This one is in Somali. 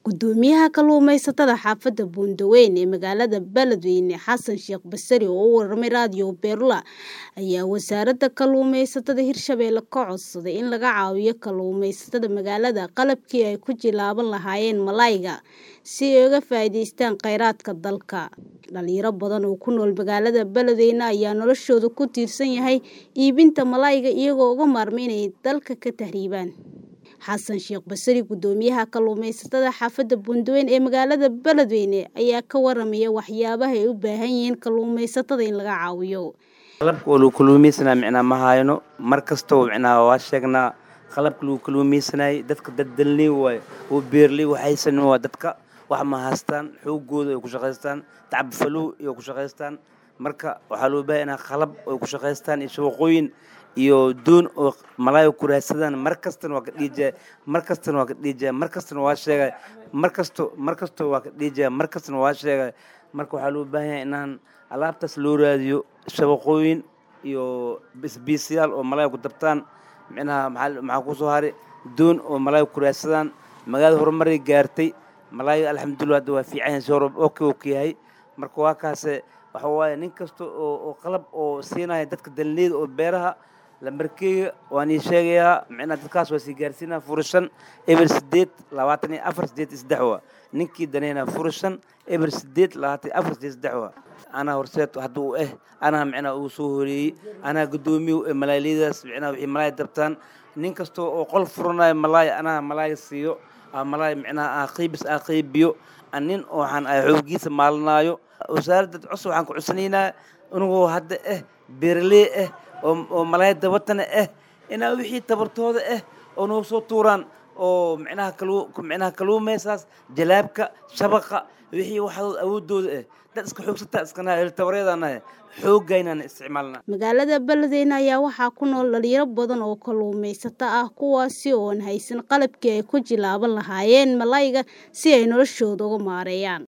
Gudoomiyaha kalluumeysatada xaafadda Buundaweyne ee magaalada Beledweyne Xasan Sheekh Basri oo u warramay raadiyo Beerla ayaa wasaaradda kalluumeysatada Hirshabelle ka codsaday in laga caawiyo kalluumeysatada magaalada qalabkii ay ku jilaaban lahaayeen malayga si ay uga faa'iidaystaan kheyraadka dalka. Dhalinyaro badan oo ku nool magaalada Beledweyne ayaa noloshoodu ku tiirsan yahay iibinta malayga iyagoo uga maarmay inay dalka ka tahriibaan. Xasan Sheekh Basri Gudoomiyaha kalluumeysatada xaafadda Buundaweyne ee magaalada Beledweyne ayaa ka warramaya waxyaabaha ay u baahan yihiin kalluumeysatada in laga caawiyo. qalabka oo lagu kalluumaysanaa micnaa ma hayno mar kastoo micnaa waa sheegnaa qalabka lagu kalluumaysanayay dadka dad dalnii waaye oo beerley waxaysan waa dadka wax ma haystaan xoogooda ay ku shaqaystaan tacab falow ay ku shaqaystaan marka waxaa loo baahan inaa qalab ay ku shaqaystaan iyo shaqooyin iyo doon oo malaay ku raadsadaan mar kastana waa ka dhiijaya mar kastana waa ka dhiijaya mar kastana waa sheegay mar kasto mar kasto waa ka dhiijaya mar kastana waa sheegay marka waxaa loo baahan yahay inaan alaabtaas loo raadiyo shabaqooyin iyo bisbiisyaal oo malaay ku dabtaan micnaha maxaa maxaa ku soo haray doon oo malaay ku raadsadaan magaalada horumaray gaartay malaayga alxamdulillah hadda waa fiican yahay si hore okay oo ka yahay marka waa kaase waxa waaye nin kasta oo oo qalab oo siinaya dadka dalneyda oo beeraha lambarkeyga waan ii sheegayaa micnaha dadkaas waa sii gaarsiinaa furashan eber sideed labaatan iyo afar sideed iyo saddex waa ninkii daneynaa furashan eber sideed labaatan iyo afar sideed iyo saddex waa anaa horseed hadda u eh anaa micnaha uu soo horeeyey anaa guddoomiye malaayliyadaas micnaha wixii malaay dabtaan nin kasta oo qol furanayo malaay anaa malaay siiyo malaay micnaha aa qiibis aa qiibiyo nin waxaan ay xoogiisa maalinaayo wasaaradda cusub waxaan ku cusanaynaa inagoo hadda eh beeraley ah oo malaay dabatana ah inaa wixii tabartooda ah oo noo soo tuuraan oo micnaha kalu micnaha kalluumaysaas jalaabka shabaqa wixii waxadood awoodooda ah dad iska xoogsataa iskanaha tabareedanahay xoogaynaan isticmaalnaa magaalada Beledweyne ayaa waxaa ku nool dhalinyaro badan oo kalluumeysato ah kuwaasi oo aan haysan qalabkii ay ku jilaaban lahaayeen malayga si ay noloshooda uga maareeyaan